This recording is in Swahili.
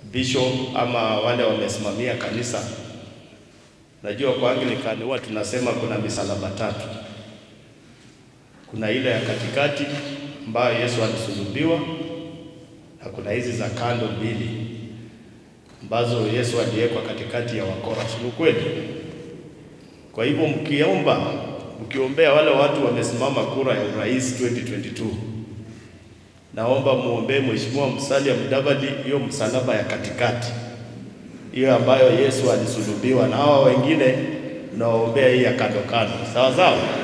bishop ama wale wamesimamia kanisa. Najua kwa Anglikani huwa tunasema kuna misalaba tatu. Kuna ile ya katikati ambayo Yesu alisulubiwa na kuna hizi za kando mbili ambazo Yesu aliwekwa katikati ya wakora. Si kweli? Kwa hivyo mkiomba, mkiombea wale watu wamesimama kura ya urais 2022 naomba muombee Mheshimiwa Musalia Mudavadi hiyo msalaba ya katikati, hiyo ambayo Yesu alisulubiwa, na hawa wengine nawaombea hii ya kando kando, sawa sawa.